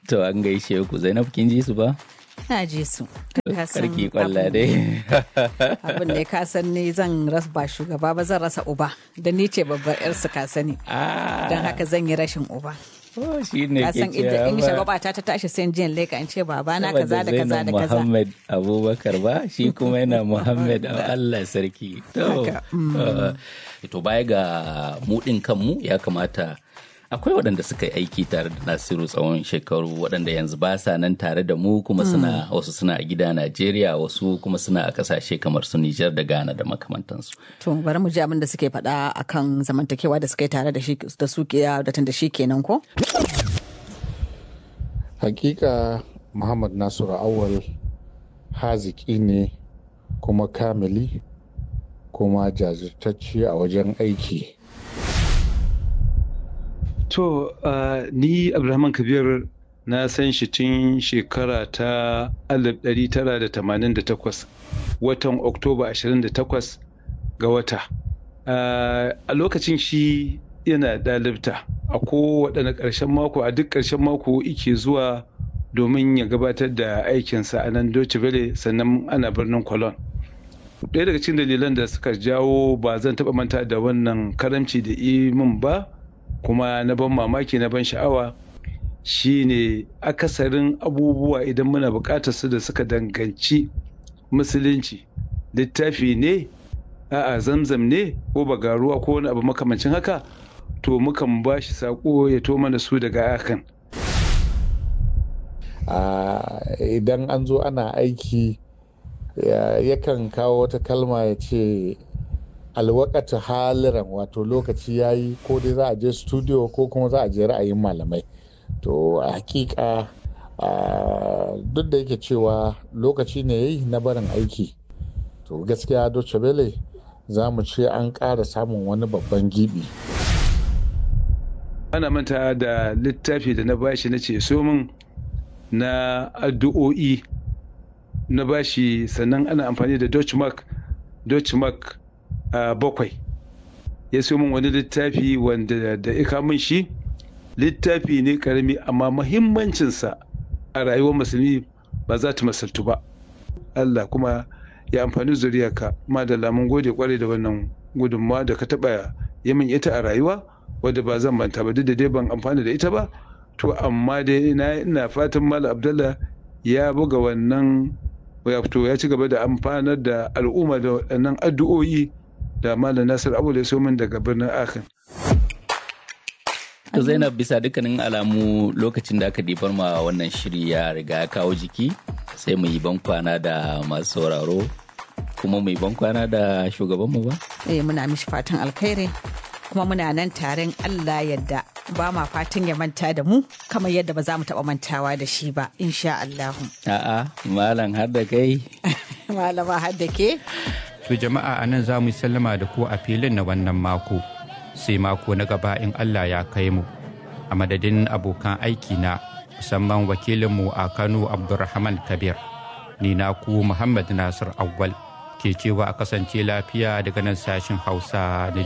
To an gaishe ku Zainab kin ji su ba? Na ji su. Karki kwalla dai. Abin da ka san ni zan rasa ba shugaba ba zan rasa uba. Da ni ce babbar yar su ka sani. Don haka zan yi rashin uba. Oh, shi ne Ka ke san inda cewa in ba. shagwaba ta ta tashi sai jin leka in ce baba na kaza da Saboda kaza da Zainab kaza. Muhammad Abubakar ba shi kuma yana Muhammad Allah sarki. To, Haka, uh, to baya ga mudin kanmu ya kamata akwai waɗanda suka yi aiki tare da Nasiru tsawon shekaru waɗanda yanzu ba sa nan tare da mu kuma suna wasu suna a gida Najeriya wasu kuma suna a ƙasashe kamar su Nijar da Ghana da makamantansu. To bari mu ji abin da suke faɗa akan zamantakewa da suka yi tare da shi da su ke da tun da shi kenan ko? hakika muhammad nasiru awal haziki ne kuma kamili kuma jajirtacce a wajen aiki To, uh, ni Abdulrahman Kabir na san shi tun shekara ta 1988 watan Oktoba 28 ga wata. Uh, a lokacin shi yana ɗalibta a kowaɗanne ƙarshen mako a duk ƙarshen mako ike zuwa domin ya gabatar da aikinsa a nan Deutsche Welle sannan ana birnin Cologne. ɗaya daga cikin dalilan da suka jawo ba zan taɓa manta da wannan karamci da min ba kuma na ban mamaki na ban sha'awa shine akasarin abubuwa idan muna buƙatar su da suka danganci musulunci littafi ne a'a zamzam ne ko bagaruwa ko wani abu makamancin haka to mukan ba shi saƙo ya to mana su daga akan Ah, idan an zo ana aiki ya- yakan kawo wata kalma ya ce alwakata haliran wato lokaci ya yi ko dai za a je studio ko kuma za a je ra'ayin malamai to a hakika ah, duk da yake cewa lokaci ne ya yi na barin aiki to gaskiya Deutsche Welle za mu ce an ƙara samun wani babban gibi ana manta da littafi da na bashi na ce so min na addu'o'i na bashi sannan ana amfani da Dutch mark Dutch mark a bakwai ya so min wani littafi wanda da ika min shi littafi ne karami amma mahimmancinsa a rayuwar musulmi ba za ta masaltu ba Allah kuma ya amfani zuriyarka madalla mun gode kwarai da wannan gudunmawa da ka taɓa yi min ita a rayuwa wadda ba zan manta ba duk da dai ban amfana da ita ba to amma dai ina ina fatan Malam Abdullah ya buga wannan wato ya ci gaba da amfanar da al'umma da waɗannan addu'o'i da Malam Nasir Abu ya so min daga birnin Akan. To Zainab bisa dukkanin alamu lokacin da aka ɗibar ma wannan shiri ya riga ya kawo jiki sai mu yi bankwana da masu sauraro kuma mu yi bankwana da shugabanmu ba? Eh muna mishi fatan alkhairi kuma muna nan taren Allah yadda ba ma fatan ya manta da mu kamar yadda ba za mu taɓa mantawa da shi ba insha Allahu. A'a, malam har da kai. Malama har da ke? To jama'a a nan za mu yi sallama da ku a filin na wannan mako. Sai mako na gaba in Allah ya kai mu. A madadin abokan aiki na musamman wakilinmu a Kano Abdulrahman Kabir. Ni na ku Muhammad Nasir Awwal ke cewa a kasance lafiya daga nan sashin Hausa na